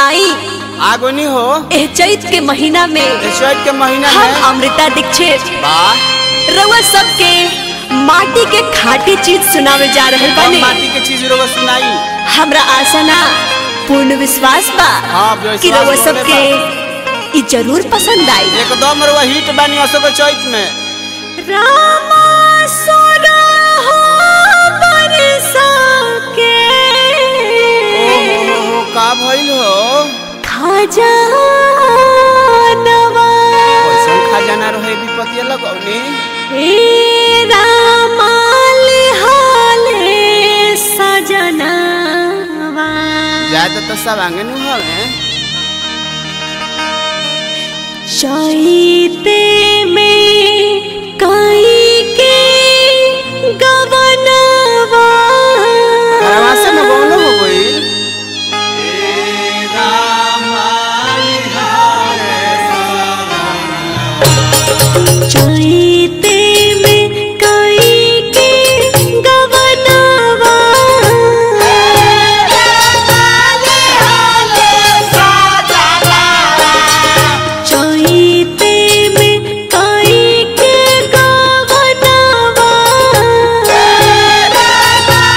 आई आगोनी हो एह चैत के महीना में चैत के महीना हम में अमृता दीक्षित वाह रउआ सबके माटी के खाटी चीज सुनावे जा रहल हम बानी माटी के चीज रोग सुनाई हमरा आशा ना पूर्ण विश्वास बा हाँ, विश्वास कि रउआ होले सबके ई जरूर पसंद आई एकदम रवा हिट बानी असो के चैत में रामा सोना हो बरसा के ओ हो हो हो का भइल हो खजानवा कैसन खजाना रहे विपत्ति लगौनी हे रामा लिहाले सजनवा जाए तो सब आंगे नु हवे चैते में कई के गवनवा करवा से में बोलो हो गई चैते में कई के गवनवा चैते में कई के गवनवा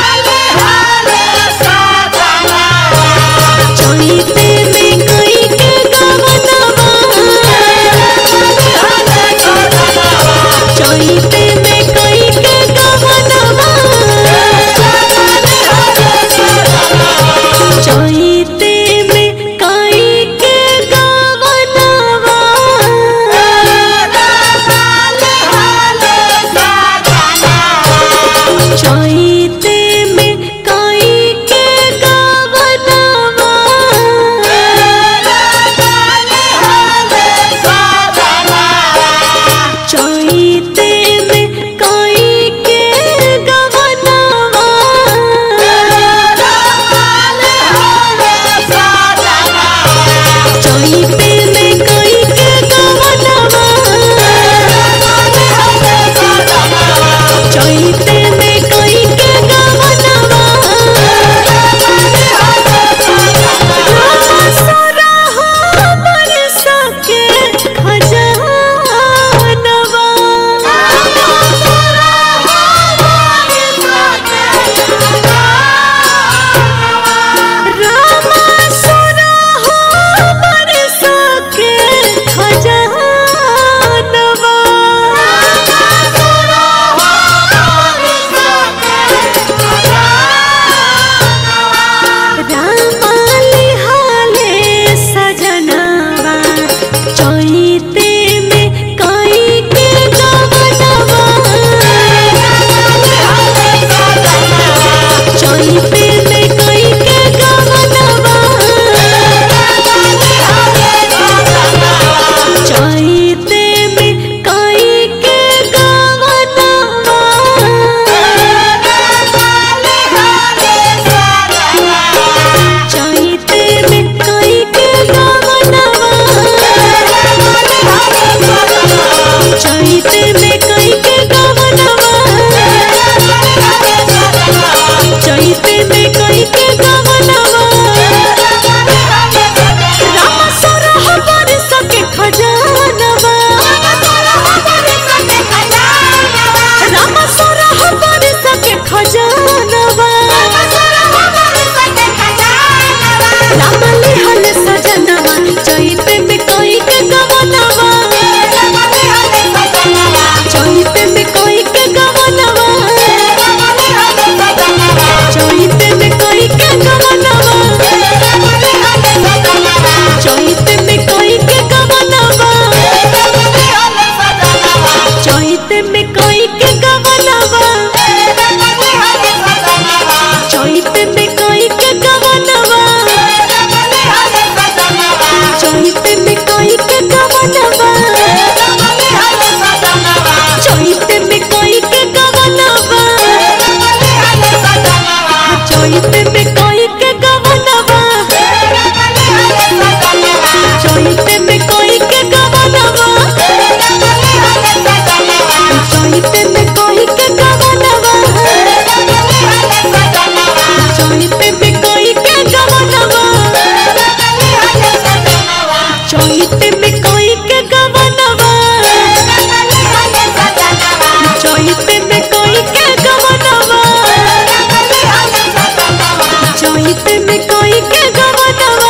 चहित में कोई के गवनवा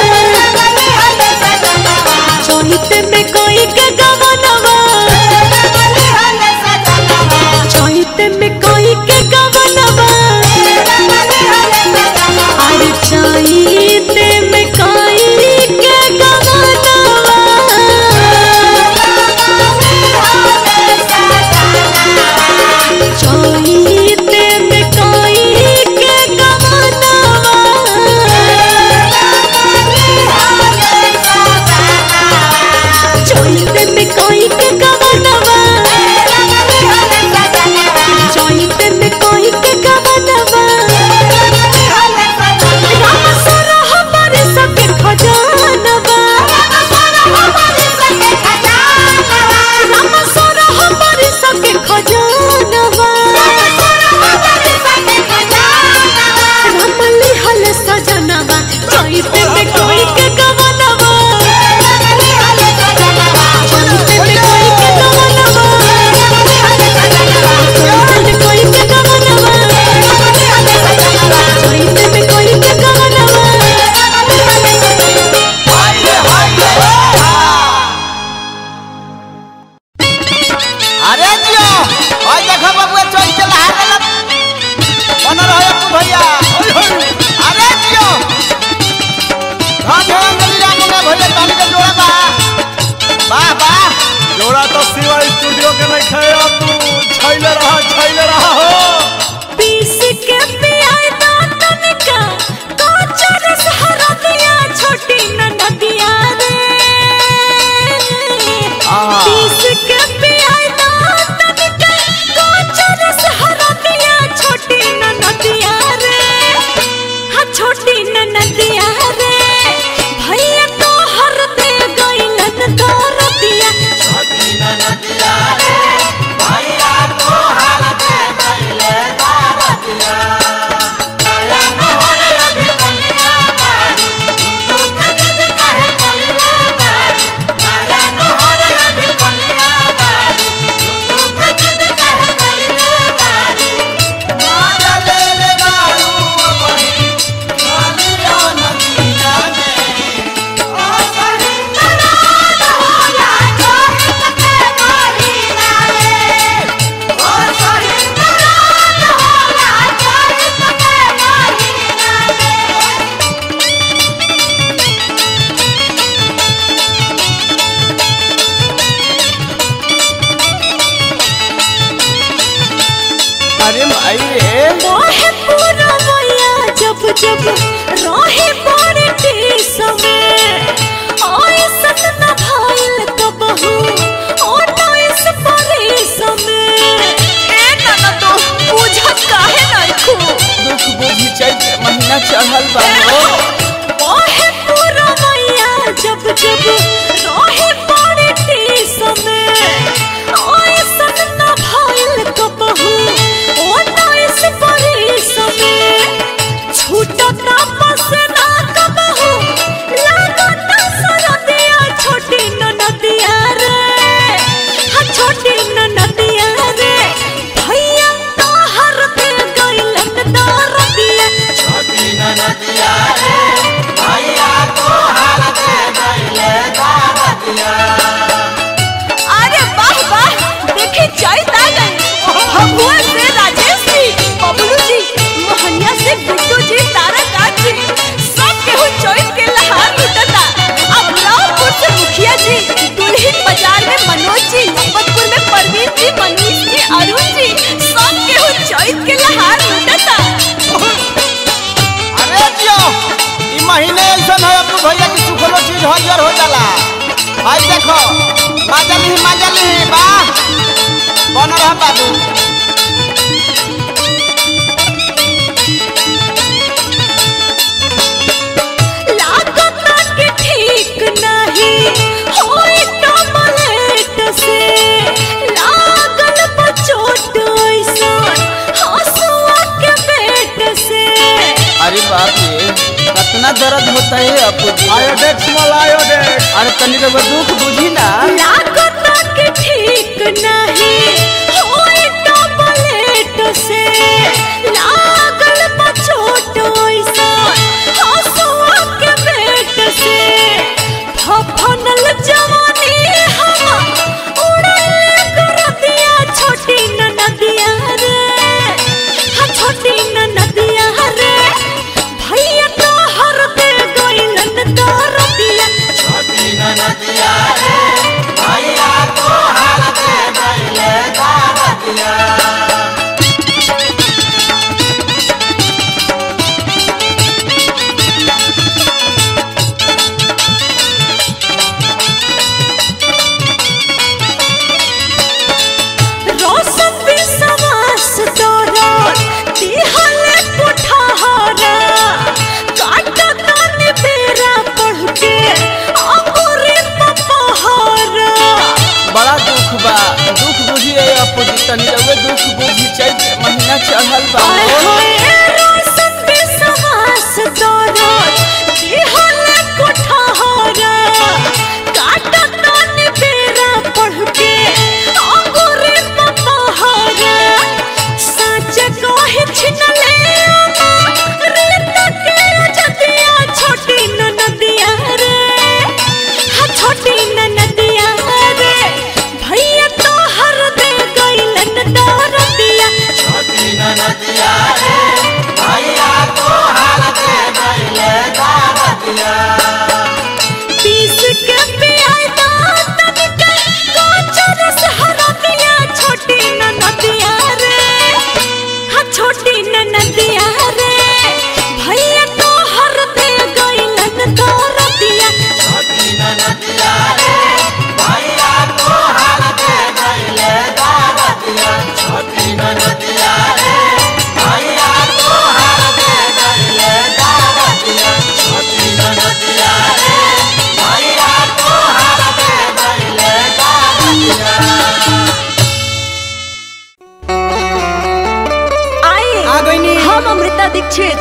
चहित में कोई के गवनवा चहित में कोई के गवनवा अरे चहित में कोई के गवनवा चहित में कोई के गवनवा चहित में कोई के गवनवा चहित में कोई के गवनवा राम सरह बरस के खजानवा राम सरह बरस के खजानवा राम लिहल सजनवा चहित में कोई के गवनवा चहित में कोई के गवनवा चहित में कोई के गवनवा चहित में कोई के गवनवा अरे जियो ओए देखो बबुआ चल के लहा गलत बन रहो तू भैया ओए होए अरे जियो हां जोड़ा मिल जा मुंगा भैया ताली के जोड़ा बा वाह वाह जोड़ा तो शिवा स्टूडियो के नहीं खाए अब तू छैले रहा छैले रहा हो पीस के पियाए दांतन का काचर सहरा दिया छोटी ननदिया रे आहा। पीस के पियाए दांतन का काचर सहरा दिया छोटी ननदिया रे हाँ छोटी ननदिया रे भैया तो हर दे गइलन दरदिया अरे भाई रे मोहे पूरा मैया जब जब रहे बड़े देश में आए सतना भाईल तो बहू और नाइस परेश में ए नाना तो बुझत काहे नहीं खू दुख बुझी चैत महीना चढ़ल बा हो मोहे पूरा मैया जब जब रहे बड़े देश में आए सतना भाईल तो बहू और नाइस परेश में छूटता पसना कबहू लागता सरदिया छोटी ननदिया रे हाँ छोटी ननदिया रे भैया तो हर दे गइलन दरदिया अरे वाह वाह देखी चैत आ गई भगवान से राजेश जी बबलू जी मोहनिया से बिट्टू जी ताराकांत जी सब केहू चैत के लहार लुटता अब रावपुर से मुखिया जी दुल्हिन बाजार में मनोज जी मोहम्मदपुर में परवीन जी मनीष जी अरुण जी सब केहू चैत के लहार लुटता अरे जियो ई महीने ऐसन है अपने भैया की सुखलो चीज हरियर हो जाला भाई देखो माजली माजली बा बन रहा बाबू लागता के ठीक नहीं होई टमलेट से लागल बचोट ऐसन हंसुआ के पेट से अरे बाप रे कितना दर्द होता है अपू जी आयोडेक्स मल आयोडेक्स अरे तनी रबर दुख बुझी ना लागता के ठीक नहीं होई टमलेट से लागल बचोट ऐसन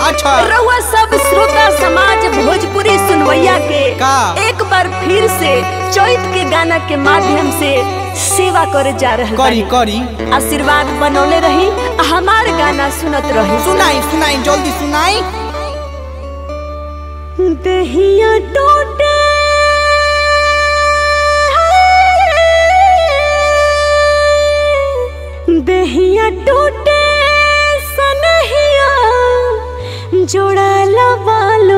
अच्छा रउआ सब श्रोता समाज भोजपुरी सुनवैया के का? एक बार फिर से चैत के गाना के माध्यम से सेवा करे जा रहे करी करी आशीर्वाद बनौले रही आ हमार गाना सुनत रही सुनाई सुनाई जल्दी सुनाई दहिया टूटे दहिया टूटे सनहिया जोड़ा लबालो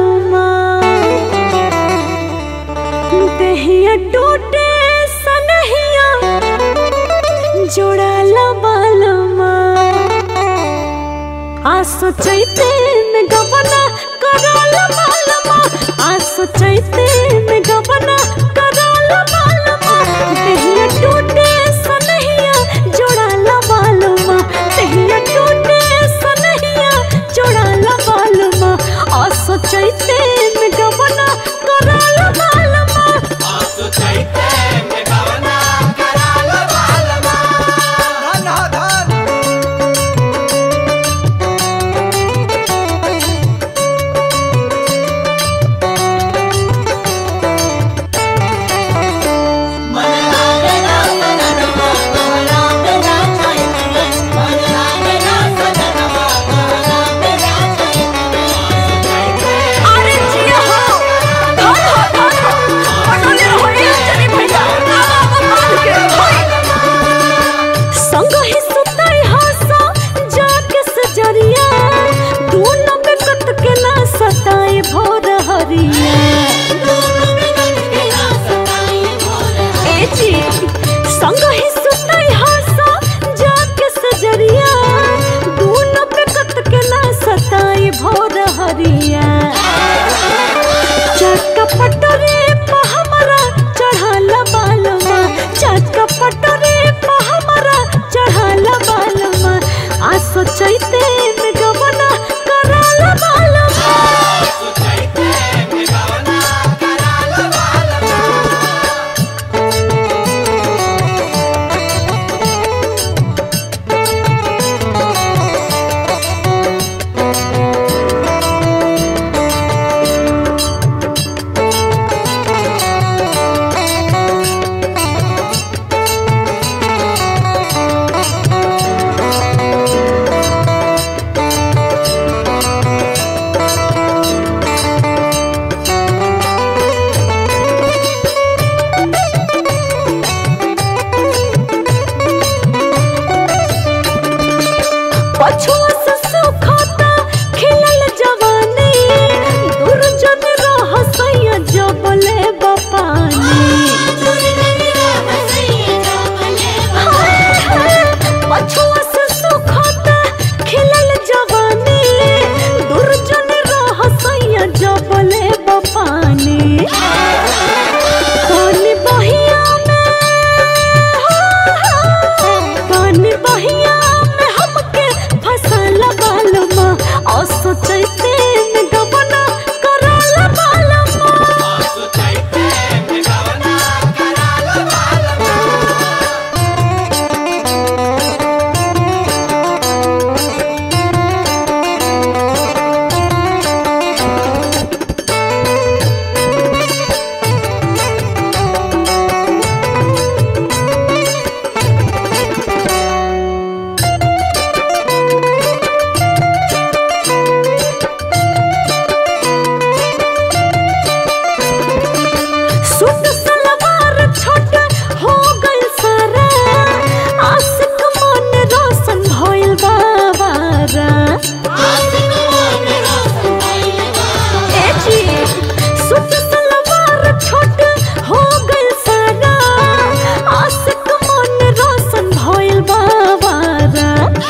दहिया टूटे सनहिया जोड़ा लबालो आ सोचैते में गबना कराल मालमा आ सोचैते में गबना कराल मालमा देहिया टूटे सनहिया जोड़ाल मालमा देहिया टूटे सनहिया जोड़ाल मालमा आ सोचैते में गबना कराल मालमा धन ह धन अरे जिया हो धन हो धन हो बनोले रहो ए चली भैया आवा आवा मान के होय संग ही सुतई हसा जाके सजरिया दोनों पे कत के ना सताए भोर हरिया ए जी संग ही सुतई हसा जाके सजरिया दोनों पे कत के ना सताए भोर हरिया चक्का पटरे पे हमरा चढ़ाल बालमा चक्का पटरे पे हमरा चढ़ाल बालमा आ सोचैते में गबना कराल बालमा पछुआ से सुखता खिलल जवानी दुर्जन रह सैया जबले बपानी हाय, हाय, पछुआ से सुखता खिलल जवानी दुर्जन रह सैया जबले बपानी पानी बहिया में पानी बहिया में हमके फसल बालमा और सोचैते में गबना कराल बालमा सूट सलवार छोट हो गइल सारा आशिक मन रोशन भइल बाबारा ए जी सूट सलवार छोट हो गइल सारा आशिक मन रोशन भइल बाबारा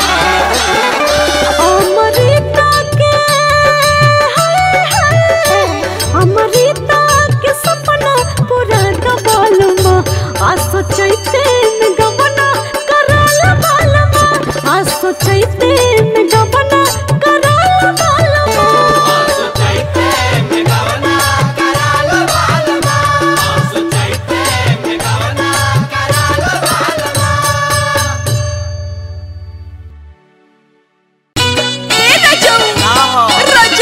अमृता के हाय हाय अमृता के सपना पूरा दबालमा आ सोचैते में गबना कराल बालमा आ सोचैते में गबना कराल बालमा ए रजऊ ना हो रजऊ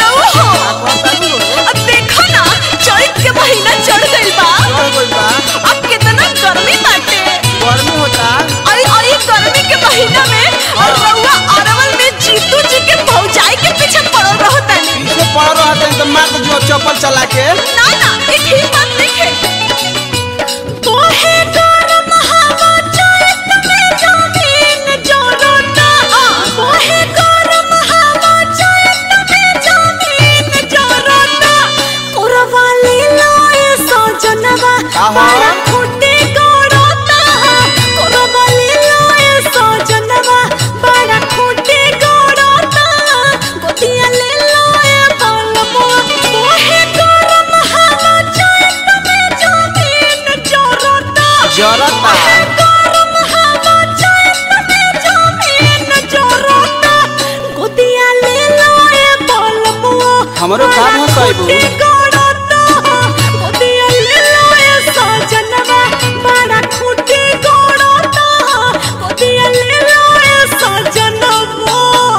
मार जो चप्पल चला के ना ना ये ठीक बात लिखे तोहे गरम हवा चैत में जमीन जोरता तोहे गरम हवा चैत में जमीन जोरता कोरवा ले लोए सजनवा आहा। बड़ा खुटी गोरता कोरवा ले लोए सजनवा बड़ा खुटी गोरता गोतिया ले लोए बालमो तोहे गरम हवा चैत में जमीन जोरता जरता गरम हवा चैत में जमीन जोरता गोतिया ले लोए बालमो हमरो का भसैबू गोतिया ले लोए सजनवा बड़ा खुटी गोरता गोतिया ले लोए सजनवा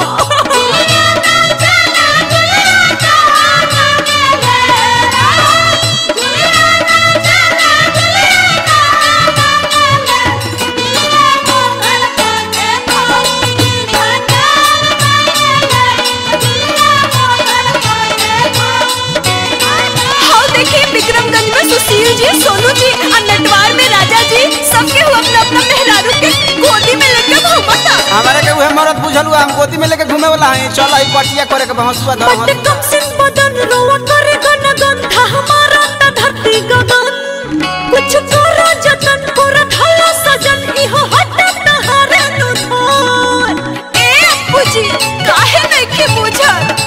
हाँ देखिए विक्रमगंज में सुशील जी सोनू जी और नटवार में राजा जी सबके हुआ अपना अपना मेहरारू के गोदी में लेकर घूमता हमारे के उहे मरद बुझल हम गोदी में लेके घूमे वाला है चल आई पटिया करे के हंसुआ धर बट कम सिन बदन रोवा करे गन गंधा हमारा त धरती गगन कुछ करो जतन कर धलो सजन इहो हट तहारे नु धन ए बुझी काहे नहीं बुझल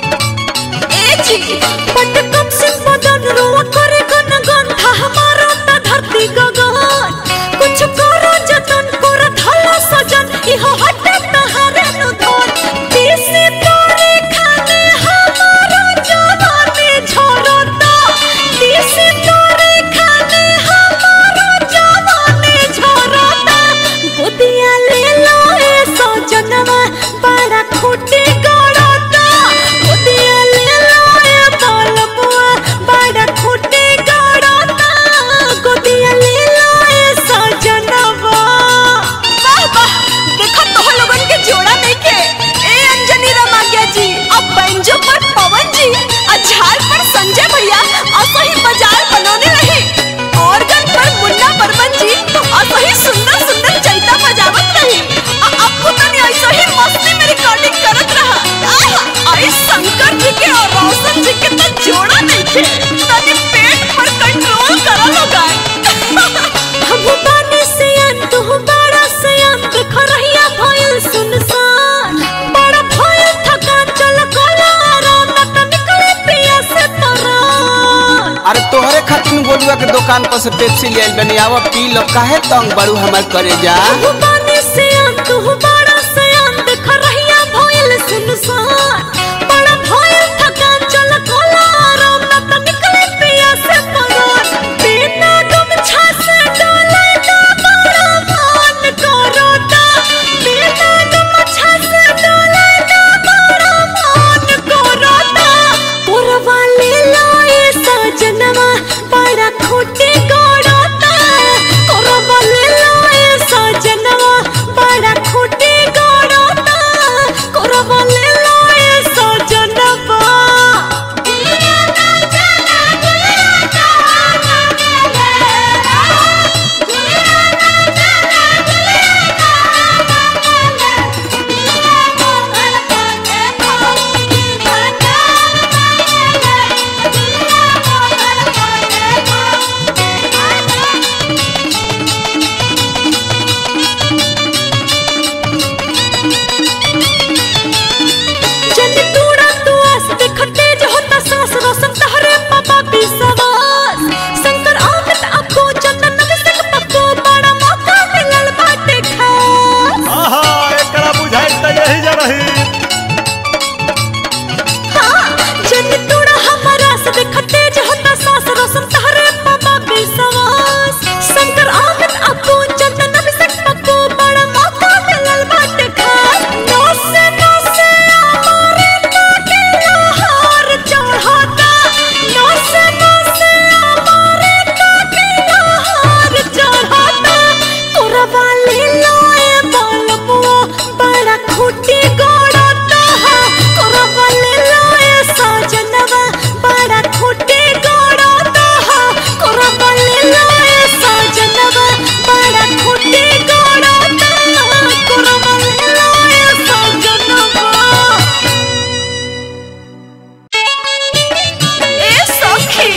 ए जी बट कम सिन बदन रोवा करे गन गंधा हमारा त धरती गगन कुछ करो जतन कर धलो सजन इहो हट तहारे नु धन देसी तोरे खाने हमारा जवानी झरता देसी तोरे खाने हमारा जवानी झरता गोदिया ले लो ए सजनवा बड़ा खूटी गड़ता गोदिया ले लो ए बालमुआ बड़ा खूटी गड़ता गोदिया ले लो ए सजनवा वाह वाह देखो तो लोगन के जोड़ा देखे ए अंजनी रमाग्या जी अब बैंजो पर पवन जी और झाल पर संजय भैया और सही बाजार बनौने रहे ऑर्गन पर मुन्ना बर्मन जी और सही सुंदर सुंदर चैता बजावत रही और आपको तनी ऐसा ही मस्ती में रिकॉर्डिंग करत रहा आहा आई शंकर जी के और रोशन जी के तो जोड़ा नहीं थे तनी पेट पर कंट्रोल करो लोगन हम बानी से अंत हो बड़ा से अंत खरहिया भइल सुनसान बड़ा भइल थका चल कोला राम त निकले पिया से तरान अरे तोहरे खातिर गोलुआ के दुकान पर से पेप्सी ले आइल बनी आवा पी लो काहे तंग बड़ू हमर करे जा हम बानी से अंत हो बड़ा से अंत खरहिया भइल सुनसान बड़ा भइल थका चल कोला राम त निकले पिया से तरान बिना गमछा से डोले ना बड़ा मान करोता बिना गमछा से डोले ना बड़ा मान करोता पुरवा ले लाए सजनवा बड़ा खोटे गड़ता पुरवा ले लाए सजनवा बड़ा खोटे गड़ता पुरवा ले लाए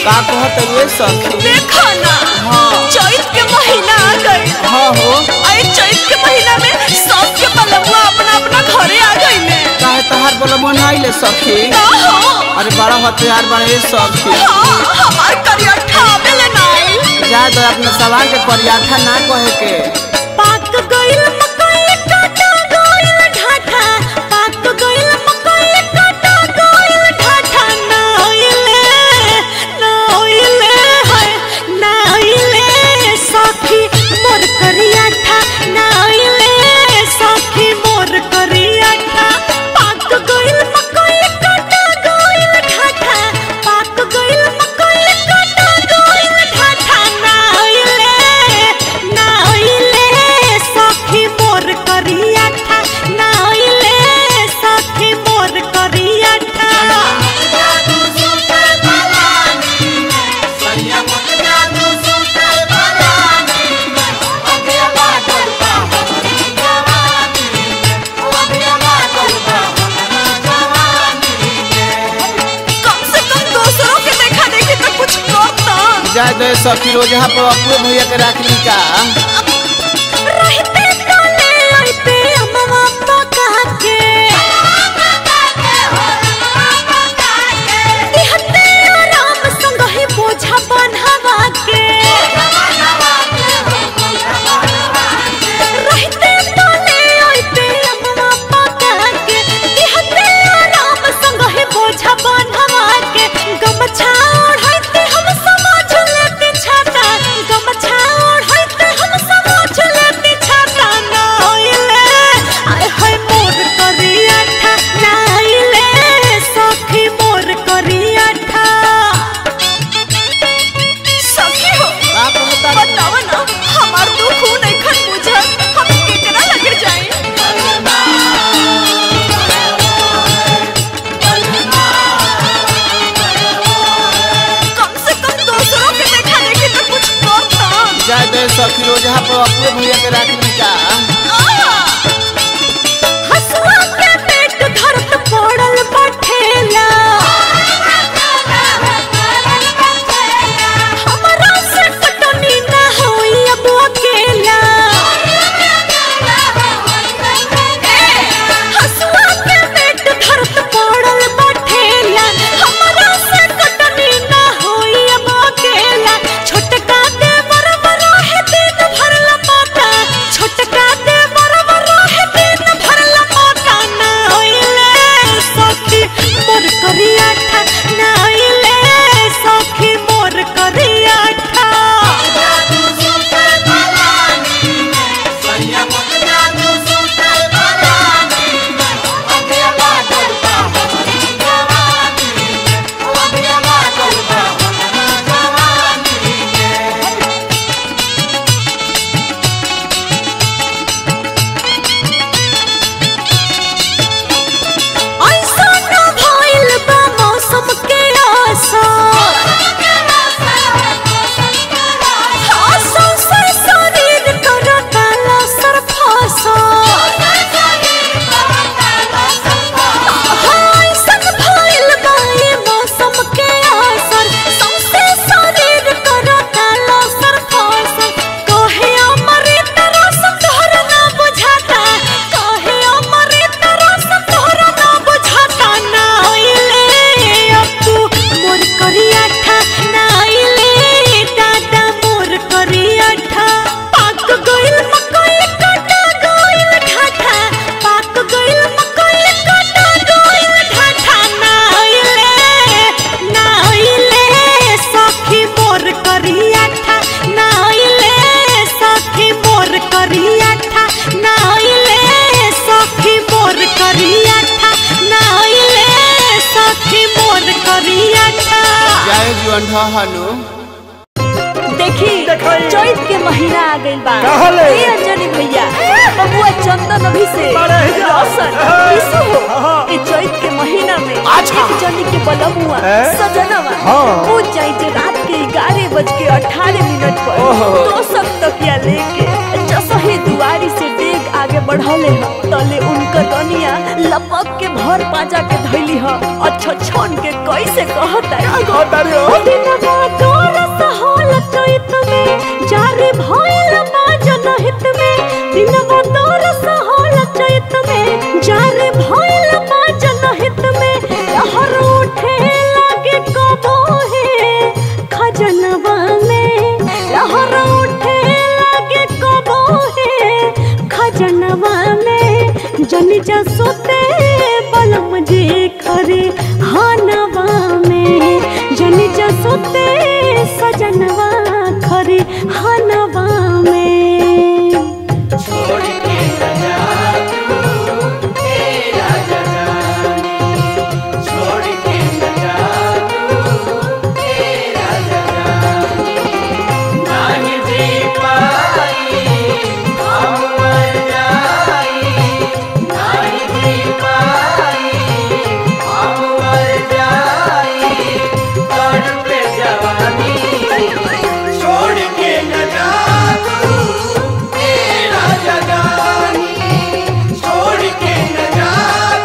का कहत रे सखी देखो ना हाँ। चैत के महीना आ गई हाँ हो आई चैत के महीना में सबके बलबुआ अपना अपना घरे आ गई काहे तहार बोला मन आइले सखी का हो अरे बड़ा हथियार बड़े सखी हाँ हमार करियठा आवेले नाई जा दो अपने सवाल के परियाठा ना कहे के पाक गइल मकई काटा गइल ढाठा पाक गइल मकई काटा गइल ढाठा ना ओइले ना ओइले हाय ना ओइले सखी मोर करियाठा ना ओइले सखी मोर करियाठा पाक गइल मकई काटा गइल ढाठा पाक गइल मकई काटा गइल ढाठा ना ओइले ना ओइले सखी मोर करियाठा ना ओइले सखी मोर करियाठा कम से कम दूसरों के देखा देखी तो कुछ करता जा दो सखी रोज यहाँ पर अपने भैया के रख ली का रहते काले रहते अम्मा पका के दिहते आराम संग ही बोझा बन्हवा के रहते काले रहते अम्मा पका के दिहते आराम संग ही बोझा बन्हवा के गमछा ओढ़ते हम समाज लेते छाता गमछा ओढ़ते हम समाज लेते छाता ना ओइले आय हाय मोर करियाठा ना ओइले सखी मोर करियाठा सखी हो का कहता बताव ना हमार दुख ऊ नइखन बुझल हम केकरा लगे जाई कम से कम दूसरों के देखा देखी तो कुछ करता जा दो सखी रोज यहाँ पर अपने भैया के रख ली का हसुआ के पेट धरत पड़ल बठेला हमरा से कटनी ना होई अब अकेला हसुआ के पेट धरत पड़ल बठेला हमरा से कटनी ना होई अब अकेला छोटका दे बरबर है दिन भर लपाता छोटका दे बरबर है दिन भर लपाता ना होइले सखी मोर करियाठा ना होइले सखी मोर करियाठा ऐसा ना भइल बा मौसम के असर असर से शरीर करता लसर फसर ऐसन भइल बा ई मौसम के असर सौंसे शरीर करता लसर फसर कहे अमृत रस तोहर ना बुझाता कहे अमृत रस तोहर ना बुझाता ना आइले अब तू मोर करियाठा ना आइले दादा मोर करियाठा पाक गइल मकई काटा गइल ढाठा पाक गइल मकई काटा गइल ढाठा ना आइले ना आइले सखी मोर करियाठा ना आइले सखी मोर करियाठा ना आइले सखी मोर करियाठा ना आइले सखी मोर करियाठा जाए जीवन हनु देखी देखाई। चैत के महीना आ गइल बा कहले। ए अंजनी भैया बबुआ चंदन अभी से बड़े ही जा। रोशन हाँ। विशु हो हाँ। ए चैत के महीना में अच्छा। एक जनी के बलमुआ हैं? सजनवा हाँ। वो जाई जे रात के ग्यारह बज के अठारह मिनट पर ओहो। तो सब तकिया लेके जसही दुआरी से डेग आगे बढ़ौले ह तले उनकर रनिया लपक के भर पाजा के धैली ह अच्छा छन के कैसे कहता कहता रे हो? दिन सोते बलम जे खरे हानवा में जनी जा सोते सजनवा खरे हानवा में छोड़ के न जा तू तेरा जगाने छोड़ के न जा तू तेरा जगाने नहीं जी पाई हम मर जाई नहीं जी पाई हम मर जाई तड़प जवानी छोड़ के न जा तू तेरा जगानी छोड़ के न जा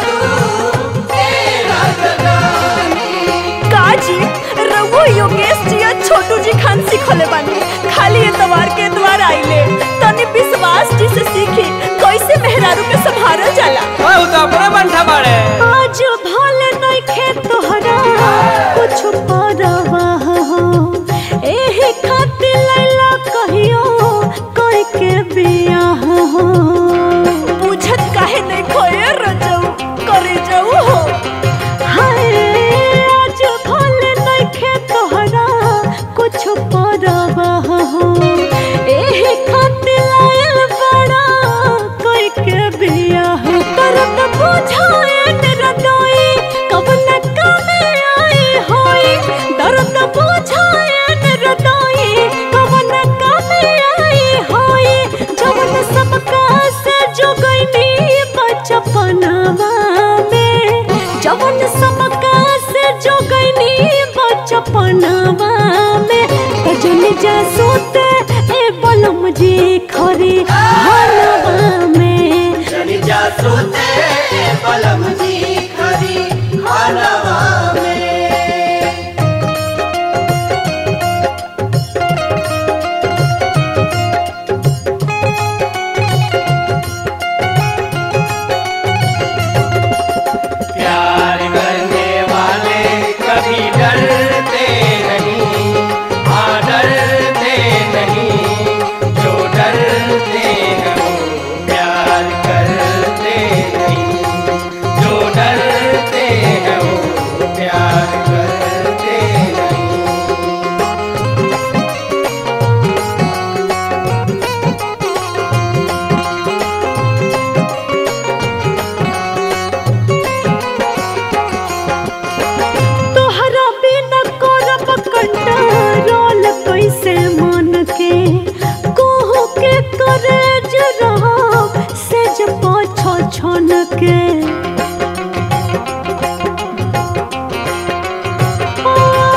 तू तेरा जगानी काजी रघु योगेश जी और छोटू जी खान सिखले बानी खाली एतवार के एतवार आइले तनी विश्वास जी से सीखी कैसे मेहरारू के संभारल जाला ओए तो अपना बंठा बाड़े आज भले नइखे तोहरा कुछ परवाह हो एही खातिर लैला कहियो कोई के बियाह हो बुझत काहे नहीं खोए रजऊ करे जाऊ हो हाय आज भले नइखे तोहरा कुछ परवाह हो एही खातिर लायल बड़ा कोई के बियाह करत बुझाए रदोई कब न कमे आई होई दर्द बुझाए रदोई कब न कमे आई होई जवन सबका से जो गईनी बचपनवा में जवन सबका से जो गईनी बचपनवा में तजन जा सोते ए बलम जी खरी हलवा में जनी जा सोते बलम जी खरी हलवा में प्यार करने वाले कभी डरते नहीं हाँ डरते नहीं जो डरते हैं वो प्यार करते नहीं जो डरते हैं वो प्यार करते नहीं तोहरा बिना करब कंट्रोल कैसे मन के कोहू के करे रहो सेज पाछ छन के ओ,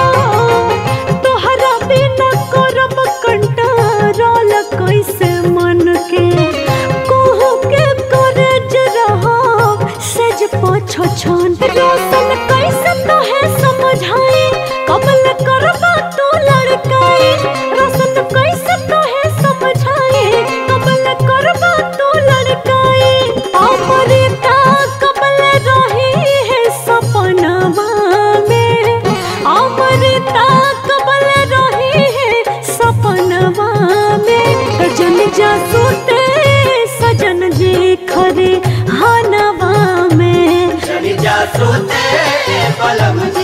तोहरा बिना करब कंट्रोल कैसे मन के कोहू के करे रहो सेज पाछ छन रोशन कैसे तोहे समझाई कबल करबा तू लड़काई रोशन कैसे तोहे समझाई कबल करबा तू लड़काई अमृता कबल रही है सपनवा में अमृता कबल रही है सपनवा में सजन जा सोते सजन जी खरे हनवा में जनी जा सोते बलम